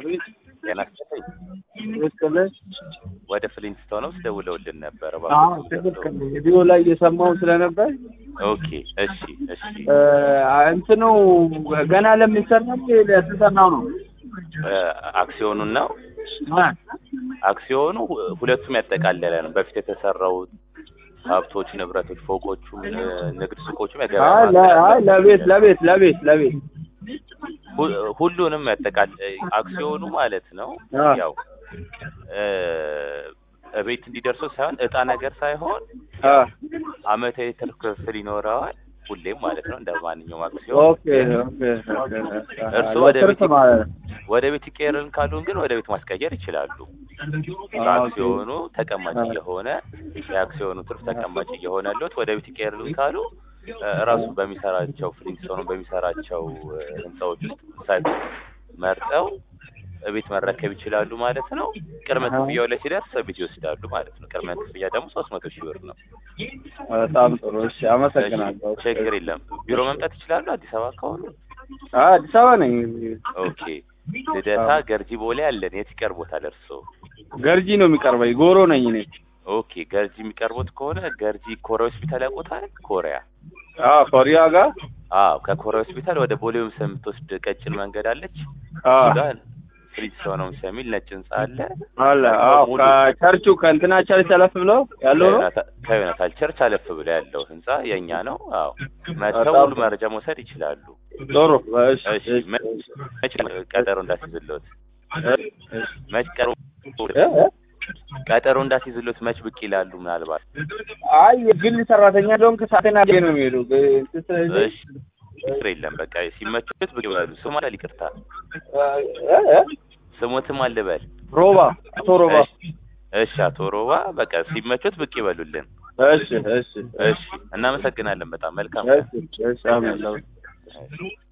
ጤና ይስጥልኝ። ትክክል ወደ ፍሊንስቶን ውስጥ ደውለውልን ነበር። አዎ ትክክል ቪዲዮ ላይ እየሰማሁ ስለነበር ኦኬ፣ እሺ፣ እሺ። እ፣ እንትኑ ገና ለሚሰራው ለተሰራው ነው እ፣ አክሲዮኑን ነው አ፣ አክሲዮኑ ሁለቱም ያጠቃለለ ነው። በፊት የተሰራው ሀብቶች፣ ንብረቶች፣ ፎቆቹም፣ እ፣ ንግድ ሱቆቹም አይ የገበያ ለ- ማዕከል አይ ለቤት ለቤት ለቤት ለቤት ሁ- ሁሉንም ያጠቃል አክሲዮኑ ማለት ነው። አ፣ ያው እ፣ እቤት እንዲደርሰው ሳይሆን እጣ ነገር ሳይሆን አ፣ አመታዊ ትርፍ ክፍል ይኖረዋል ሁሌም ማለት ነው እንደ ማንኛውም አክሲዮን ኦኬ ኦኬ ኦኬ። እርስዎ ወደ ለትርፍ ቤት- ማለት ነው። ወደ ቤት ይቀየርን ካሉን ግን ወደ ቤት ማስቀየር ይችላሉ። ኦኬ። በአክሲዮኑ ተቀማጭ አ። እየሆነ የአክሲዮኑ ትርፍ ተቀማጭ እየሆነለት ወደ ቤት ይቀየርልን ካሉ እ፣ ራሱ በሚሰራቸው ፍሊንስቶኑ በሚሰራቸው እ፣ ህንፃዎች ውስጥ ሳይት መርጠው ቤት መረከብ ይችላሉ ማለት ነው። ቅድመ አሃ። ክፍያው ላይ ሲደርስ ቤት ይወስዳሉ ማለት ነው። ቅድመ ክፍያ ደግሞ ሶስት መቶ ሺህ ብር ነው። በጣም ጥሩ እሺ፣ አመሰግናለሁ። እሺ፣ ችግር የለም። ቢሮ መምጣት ይችላሉ አዲስ አበባ ከሆኑ። አ፣ አዲስ አበባ ነኝ። ኦኬ ልደታ አዎ። ገርጂ ቦሌ አለን። የት ይቀርቦታል እርስዎ? ገርጂ ነው የሚቀርበኝ። ጎሮ ነኝ እኔ። ኦኬ ገርጂ የሚቀርቡት ከሆነ ገርጂ ኮሪያ ሆስፒታል ያውቁታል? ኮሪያ አዎ ኮሪያ ጋር አዎ ከኮሪያ ሆስፒታል ወደ ቦሌ ምስ የምትወስድ ቀጭን መንገድ አለች። አዎ ጋር ፍሊንስቶን ነው የሚል ነጭ ህንጻ አለ። አለ። አዎ ሙሉ ከቸርቹ ከእንትና ቸርች አለፍ ብለው ያለው ነው። ከዮናታ- ከዮናታል ቸርች አለፍ ብሎ ያለው ህንጻ የኛ ነው። አዎ መጥተው በጣም ሙሉ መረጃ መውሰድ ይችላሉ። ጥሩ እሺ፣ እሺ እሺ፣ መ- መች ቀጠሮ እንዳስይዝሎት እሺ። መች ቀጠሮ እ? እ? ቀጠሮ እንዳስይዝሎት መች ብቅ ይላሉ ምናልባት አይ የግል ሰራተኛ ደሆን ከሳቴና ነው የሚሄዱ ስለዚህ እሺ ችግር የለም በቃ ሲመቹት ብቅ ይበሉ። ስሙ አለ ይቅርታ እ? እ? ስሞትም አልበል ሮባ አቶ ሮባ እሺ እሺ አቶ ሮባ በቃ ሲመቹት ብቅ ይበሉልን። እሺ እሺ እሺ እናመሰግናለን በጣም መልካም እሺ እሺ አሜን። እሺ።